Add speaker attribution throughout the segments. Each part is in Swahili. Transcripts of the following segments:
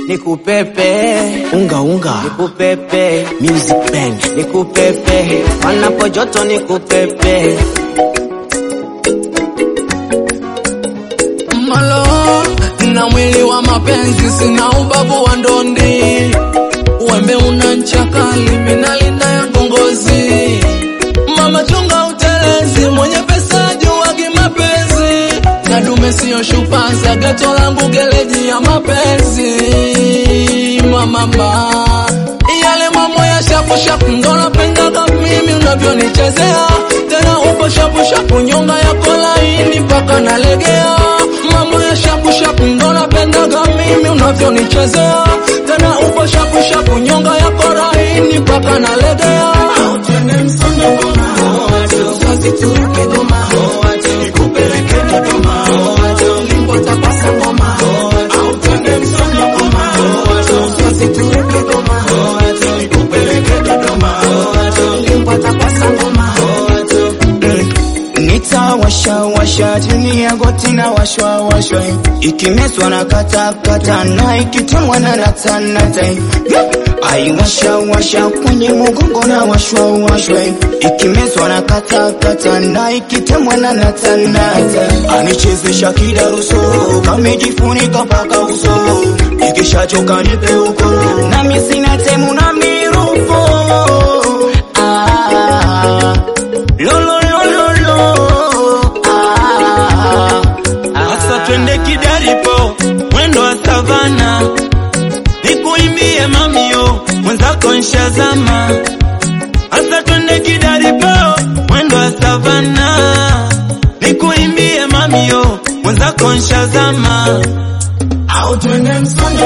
Speaker 1: nikupepe
Speaker 2: unga unga
Speaker 1: nikupepe
Speaker 2: music band
Speaker 1: nikupepe panapo joto nikupepe
Speaker 3: malo na mwili wa mapenzi, sina ubavu wa ndondi. Wembe una ncha kali, minalinda yangu ngozi. Mama chunga utelezi, mwenye pesa juwagi mapenzi. Na dume siyo shupaza, geto langu geleji ya mapenzi. Mama ma yale mambo ya shapu shapu ndo napendaga mimi unavyonichezea tena upo shapu shapu nyonga yako laini mpaka nalegea mambo ya shapu shapu ndo napendaga mimi unavyonichezea tena upo shapu shapu nyonga yako laini mpaka nalegea
Speaker 2: nitawashawasha chini ya goti na washwawashwa ikimezwa na katakata na ikitumwa na natanata aiwashawasha kwenye mugongo na washwawashwa ikimezwa na katakata na ikitemwa na natanata anichezesha kidaruso kamejifunika mpaka uso ikishachoka nipe uko nami sina temu na mirupo ah, lo, lo, lo, lo, lo. Ah, ah,
Speaker 4: Asa twende kidaripo mwendo wa savana, nikuimbie mamio mwenzako nshazama. Asa twende kidaripo mwendo wa savana, nikuimbie mamio mwenzako nshazama.
Speaker 3: au twende msongo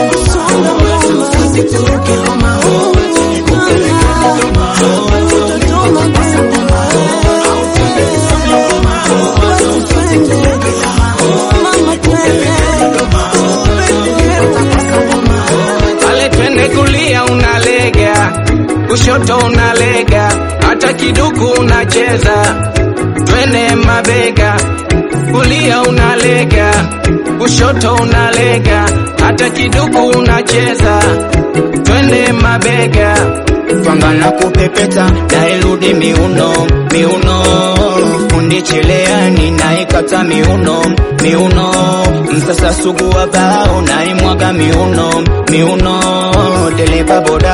Speaker 1: pale twende kulia unalega kushoto unalega hata kiduku unacheza twende mabega kulia unalega kushoto unalega hata kiduku unacheza twende mabega
Speaker 2: twanga na kupepeta nairudi miuno miuno fundi cheleani naikata miuno miuno msasa sugu wa bao naimwaga miuno miuno dereva boda